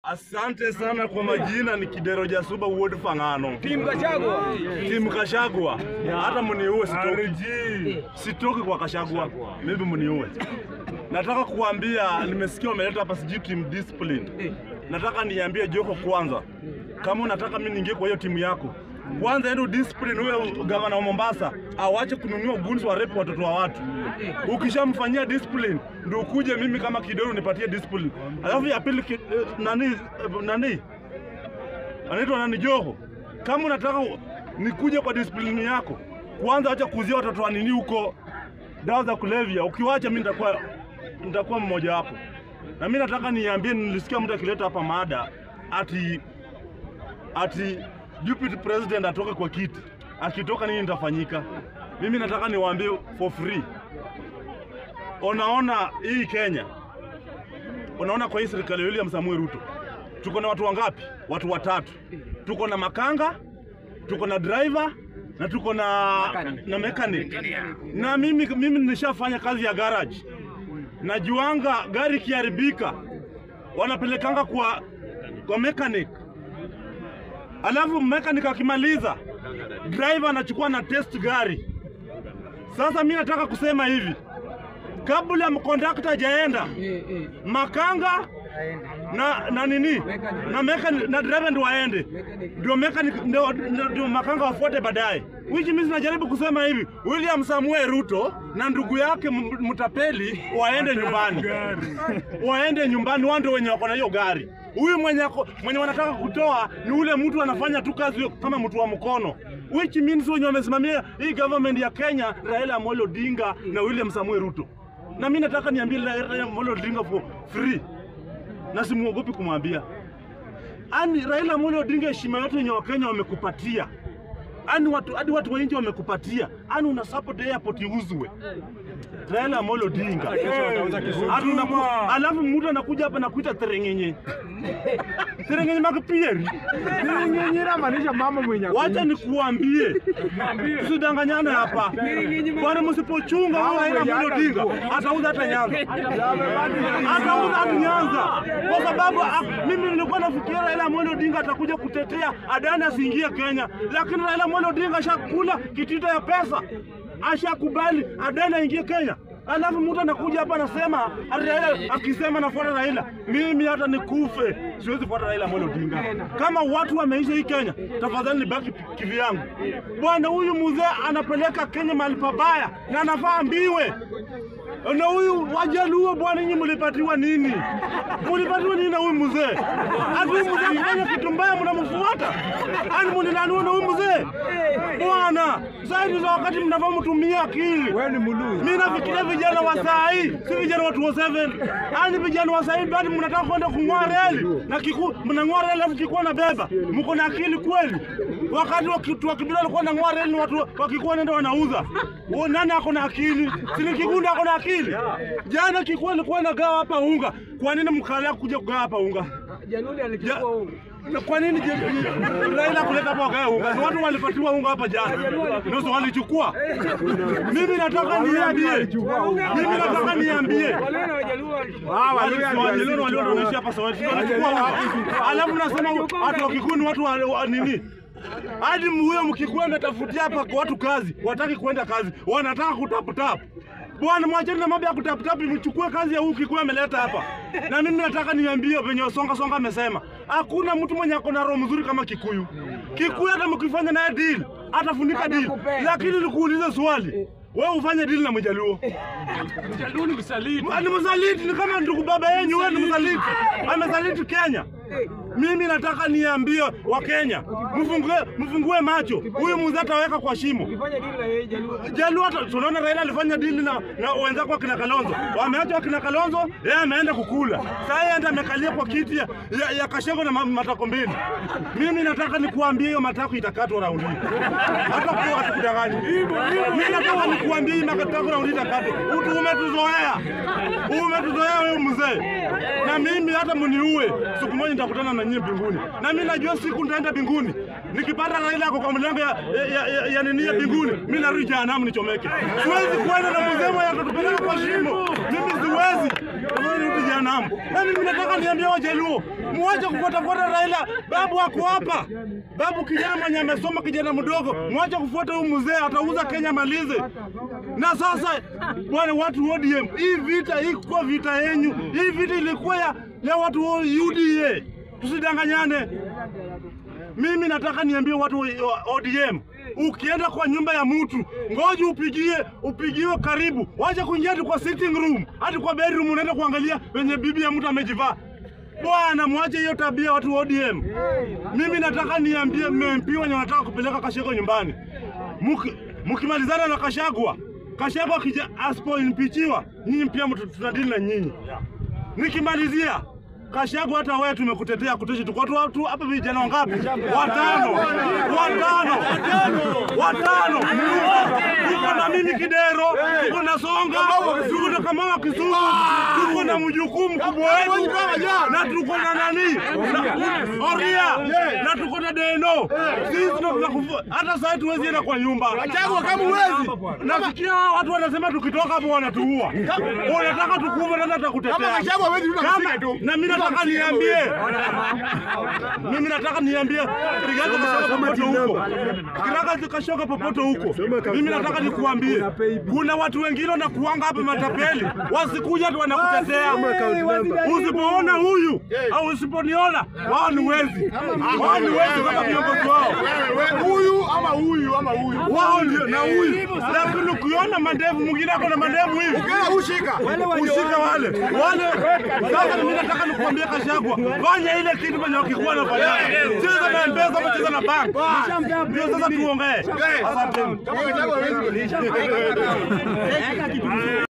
Asante sana kwa majina, ni Kidero Jasuba Ward Fang'ano, Timu Gachagua. timu Kashagwa. Hata mniue sitoki, sitoki kwa Kashagwa, maybe mniue. Nataka kuambia, nimesikia wameleta hapa sijui team discipline. Nataka niambie Joko kwanza, kama unataka mimi niingie kwa hiyo timu yako, kwanza endo discipline huyo gavana wa Mombasa awache kununua guns wa rep watoto wa watu. Ukishamfanyia discipline ndio ukuje mimi kama Kidero nipatie discipline. Alafu ya pili ki- eh, nani eh, nani anaitwa nani Joho, kama unataka u- nikuje kwa discipline yako, kwanza acha kuuzia watoto wa nini huko dawa za kulevya. Ukiwacha mimi nitakuwa nitakuwa mmoja wapo. Na mimi nataka niambie, nilisikia mtu akileta hapa mada ati ati deputy president atoke kwa kiti, akitoka nini nitafanyika? Mimi nataka niwaambie for free. Unaona hii Kenya, unaona kwa hii serikali ya William Samuel Ruto tuko na watu wangapi? Watu watatu. Tuko na makanga, tuko na driver na tuko na na mechanic. Na mimi mimi nilishafanya kazi ya garage. Najuanga gari ikiharibika wanapelekanga kwa kwa mechanic. Alafu mechanic akimaliza driver anachukua na test gari. Sasa mimi nataka kusema hivi, kabla mkondakta hajaenda makanga na na nini na mechanic na driver ndio waende, ndio mechanic ndio ndio- ndio makanga wafuate baadaye. Which means najaribu kusema hivi, William Samuel Ruto na ndugu yake M- Mtapeli waende nyumbani, waende nyumbani, wao ndio wenye wako na hiyo gari. Huyu mwenye ako- mwenye wanataka kutoa ni ule mtu anafanya tu kazi kama mtu wa mkono, which means wenye wamesimamia hii government ya Kenya, Raila Amolo Odinga na William Samuel Ruto. Na mimi nataka niambie Raila Amolo Odinga for free na simuogopi kumwambia. Ani Raila Amolo Odinga, heshima yote yenye Wakenya wamekupatia, ani watu hadi watu wa nje wamekupatia, ani una support airport iuzwe. Raila Amolo Odinga, Ati unaku- alafu mtu anakuja hapa na kuita terengenye terengenye makipieri. Nyinyi maanisha mama mwenye Wacha nikuambie, tusidanganyane hapa, kwani msipochunga huyo Raila Amolo Odinga atauza hata Nyanza atauza hata Nyanza, kwa sababu ah, mimi nilikuwa nafikiria Raila Amolo Odinga atakuja kutetea Adani asiingie Kenya, lakini Raila Amolo Odinga ashakula kitita ya pesa, ashakubali Adani aingie Kenya. Alafu mtu anakuja hapa anasema ati Raila akisema nafuata Raila, mimi hata nikufe siwezi fuata Raila Amolo Odinga. Kama watu wameisha hii Kenya, tafadhali nibaki kivyangu. Bwana, huyu mzee anapeleka Kenya mahali pabaya na anafaa ambiwe na huyu Wajaluo bwana, nyinyi mlipatiwa nini? Mlipatiwa nini na huyu mzee? Ati huyu mzee akifanya kitu mbaya mnamfuata? Ani mlinanua na huyu mzee bwana? Zaidi za wakati mnafaa mtumie akili. wewe ni muluzi. Mimi nafikiria vijana wa saa hii, si vijana wa 207. Ani vijana wa saa hii bado mnataka kwenda kung'oa reli na kiku mnang'oa reli alafu kikuwa na beba. Mko na akili kweli? Wakati wa kitu wa kibila walikuwa wanang'oa reli na watu wakikuwa nenda wanauza. Huo nani ako na akili? Si ni Kigunda ako na akili? Jana kikuwa alikuwa anagawa hapa unga. Kwa nini mkalia kuja kugawa hapa unga? Januari Ja- alichukua huu. na kwa nini je- Raila kuleta hapa wagae unga? Ni watu walipatiwa unga hapa jana, ndio walichukua. Mimi nataka niambie, mimi nataka niambie Wale na Wajaluo Wajaluo walio wanaishi hapa Soweto wanachukua unga. alafu nasema watu wa Kikuyu ni watu wa wa nini? Hadi huyo Mkikuyu ametafutia hapa kwa watu kazi, wataki kwenda kazi, wanataka kutaputap. Bwana, mwacheni na mambo ya kutaputap, mchukue kazi ya huyu Kikuyu ameleta hapa. Na mimi nataka niambie venye Songa Songa amesema, hakuna mtu mwenye ako na roho mzuri kama Kikuyu. Kikuyu hata mkifanya naye deal, atafunika deal. Lakini nikuulize swali, wewe ufanye deal na Mjaluo Jaluo ni msaliti. ni msaliti, ni kama ndugu baba yenyu, wewe ni msaliti, amesaliti Kenya. Mimi nataka niambie Wakenya, mfungue mfungue macho, huyu mzee ataweka kwa shimo. Fanya dili na yeye Jaluo. Jalu hata tunaona Raila alifanya dili na, na wenzako akina Kalonzo, wameacha akina Kalonzo, yeye ameenda kukula. Sasa yeye enda amekalia kwa kiti ya, ya, ya Kashengo na ma- matako mbili. Mimi nataka nikuambie hiyo matako itakatwa raundi hii. hata kwa watu kudanganya. Mimi nataka nikuambie hii matako raundi hii itakatwa. Utu umetuzoea, umetuzoea wewe mzee, na mimi hata mniue, siku moja nitakutana na nyinyi mbinguni, na mimi najua siku nitaenda mbinguni nikipata Raila ako kwa mlango ya, ya, ya, ya nini ya mbinguni, mimi narudi jehanamu nichomeke. Siwezi kwenda na mzee mwenye atatupeleka kwa shimo, mimi siwezi. Tafadhali nirudi jehanamu. Na mimi nataka niambie Wajaluo, Mwache kufuatafuata Raila. Babu ako hapa, babu kijana mwenye amesoma, kijana mdogo. Mwache kufuata huyu mzee, atauza Kenya malize. Na sasa bwana, watu wa ODM, hii vita iko vita yenyu, hii vita ilikuwa ya, ya watu wa UDA. Tusidanganyane. Mimi nataka niambie watu wa ODM, ukienda kwa nyumba ya mtu ngoja upigie, upigiwe karibu, wacha kuingia hadi kwa sitting room, hadi kwa bedroom, unaenda kuangalia wenye bibi ya mtu amejivaa. Bwana, mwache hiyo tabia watu wa ODM. Mimi nataka niambie MP wenye wanataka kupeleka Kashagwa nyumbani, Muki- mkimalizana na Kashagwa, Kashagwa akija asipoimpichiwa, nyinyi pia mtu- tutadili na nyinyi. Nikimalizia Kashagwa, hata wewe tumekutetea kuteshi, tuko watu watu hapa, vijana wangapi? Watano, watano, watano. Tuko na mimi Kidero, tuko na Songa, tuko na Kamau Kisumu, tuko na mjukuu mkubwa wetu, na tuko na nani na Oria, na tuko na Deno. Sisi ndo tunakufu, hata sasa tuwezi enda kwa nyumba. Kachagwa kama uwezi. Nasikia watu wanasema tukitoka hapo wanatuua. Unataka tukuve, nani atakutetea? Kama Kachagwa hawezi rudi Kama- kusika tu. na mimi nataka niambie, mimi nataka niambie Rigathi Gachagua popote huko, Rigathi Gachagua popote huko, mimi nataka nikuambie, kuna watu wengine wanakuanga hapa matapeli, wasikuja tu wanakutetea. Usipoona huyu au usiponiona, wao ni wezi, wao ni wezi kama viongozi wao Huyu ama huyu ama huyu. wao ndio na huyu, lakini ukiona mandevu mwingine ako na mandevu hivi Kila ushika. ushika wale wale. Sasa mimi nataka nikuambia Kashagwa, fanya ile kitu penye wakikuwa nafanya, cheza na Mpesa ama cheza na bank, ndio sasa tuongee. Asante. Kama Kachagwa hawezi rudi.